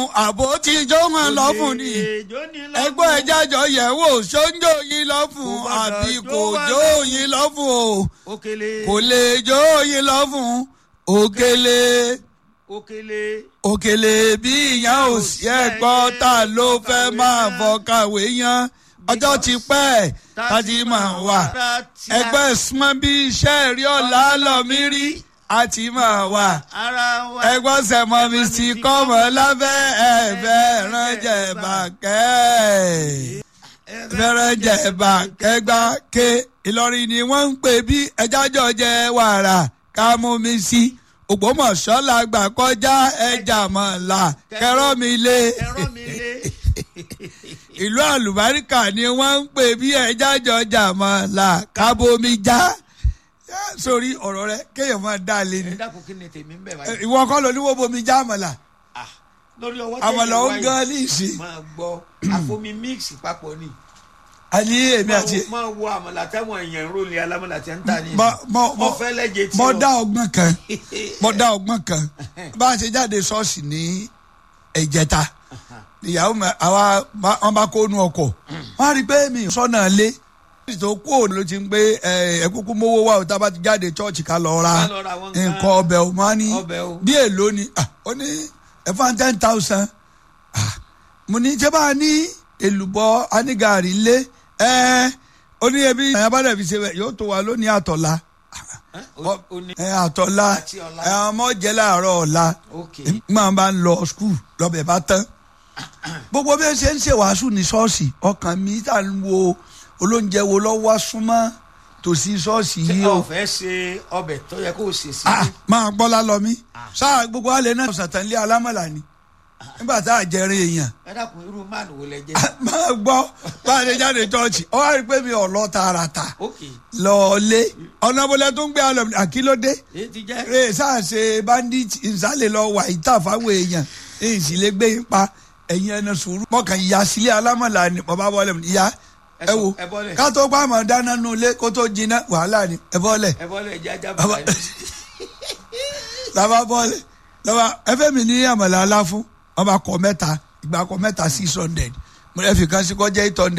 àbò tí jó wọn lọ́fun ni ẹgbọ́n ẹja jọ yẹ̀ wò ṣóńjó yín lọ́fun Kò gbọdọ̀ àbí jó kò wá jó lọ́fun. yín lọ́fun o òkèlè kò lè jó yín lọ́fun òkèlè òkèlè òkèlè bí ìyá ò sí ẹ̀gbọ́n ta ló fẹ́ máa bọ̀ kàwé yan ọjọ́ ti pẹ́ tá ti máa wà ẹgbẹ́ súnmọ́ bí iṣẹ́ rí ọ̀la lọ́mí rí a ti máa wà ara wa ẹgbọ́n sẹ̀mọ́ mi sì kọ́mọ lábẹ́ ẹ̀fẹ́ ránjẹ́ bàkẹ́ fẹ́rẹ́jẹ́ bàkẹ́gbà ké Ìlọrin ni wọ́n ń pè bí ẹjájọ́ jẹ wàrà ká mú mi sí Ògbómọ̀ṣọ́ la gbà kọjá ẹja mọ̀lá kẹrọ́ mi lé ẹ̀rọ mi lé ìlú àlùbáríkà ni wọ́n ń pè bí ẹjájọ́ jà mọ̀lá ká bomi já sórí ọ̀rọ̀ rẹ kéèyàn máa dá a lé ni ẹ dákun kí ni tèmi ń bẹ̀ báyìí ìwọ kọ́ ló ní wọ́n bomi já àmàlà Ah, lórí ọwọ́ àmàlà ó wáyé, gan ní ìsìn máa gbọ́ àfomi mix papọ̀ ni àní èmi àti Máa wo- máa wo àmàlà táwọn èèyàn ń rólé alámàlà tí ń tà ní mọ mọ mo mọ fẹ́ lẹ́jẹ̀ tí mọ o. dá ọgbọ́n kan mọ dá ọgbọ́n kan bá a ṣe jáde ṣọ́ọ̀ṣì ní ìjẹta ìyàwó mi àwa bá- wọn bá kó nu ọkọ̀ wọn á rí i pé mi sọ́nà lé tó kú òun ló ti ń gbé ẹ kúkú mówó wá o tá a bá ti jáde ṣọ́ọ̀ṣì ká lọ ra Ká lọ ra àwọn nǹkan- nǹkan ọbẹ̀ o máa ní ọbẹ̀ o. bí èlò ni ah, ó ní ẹ̀fọn ten thousand mo ní ṣé bá a ní èlùbọ́ anígàrí lé ẹ ó ní ebi ẹ̀yà bá dẹ̀ fi ṣe bẹ̀ yóò tó wa lónìí àtọ̀la Ẹ́, o- o ní- ẹ àtọ̀la Àti ọ̀la. ẹ ọmọ jẹ́ láàárọ̀ ọ̀la ok máa bá ń lọ skul lọ́bẹ̀ bá tán gbogbo bí ẹ ṣe ń ṣe wàásù ní ṣọ́ọ̀ṣì ọkàn mi tà ń wo olóúnjẹ wo lọ́wọ́ súnmọ́ tòsí ṣọ́ọ̀ṣì ṣé yìí o o fẹ́ ṣe ọbẹ̀ tó yẹ kó o ṣe sí Ah, máa gbọ́ lálọ́ mi sáà gbogbo alẹ́ náà sàtànlé alámọ̀lá ni nígbà tá a jẹrin èèyàn ẹ dákun irú máàlù wo lẹ jẹ máa gbọ́ bá a lè jáde chọ́ọ̀chì ọ wá rí i pé mi ò lọ tààràtà ok lọ́ọ̀lé ọ̀nà bọ́lẹ̀ tó ń gbé alọ́ àkílódé èyí ti jẹ́ rè sáàsì bandit nsàlẹ̀ lọ wà ìta fáwọn èèyàn èyí sì lè gbé yín pa ẹ̀yin ẹni sùúrù mọ̀kàn ìyá sílé alámọ̀lá ni bàbá bọ́lẹ̀ mi ìyá Ẹ ẹ sọ- wo ẹ bọ́lẹ̀. ká tó pa àmọ̀ dáná nu ilé kó tó jiná wàhálà ni ẹ bọ́lẹ̀ ẹ bọ́lẹ̀ jẹ́ ajá Bàbá- bàbá yìí. làbá bọ́lẹ̀ làbá ẹ fẹ́ mi ní àmàlà aláfún ọba kọ mẹ́ta ìgbà kọ mẹ́ta six hundred mo lè fi kan sí kọjá eight hundred.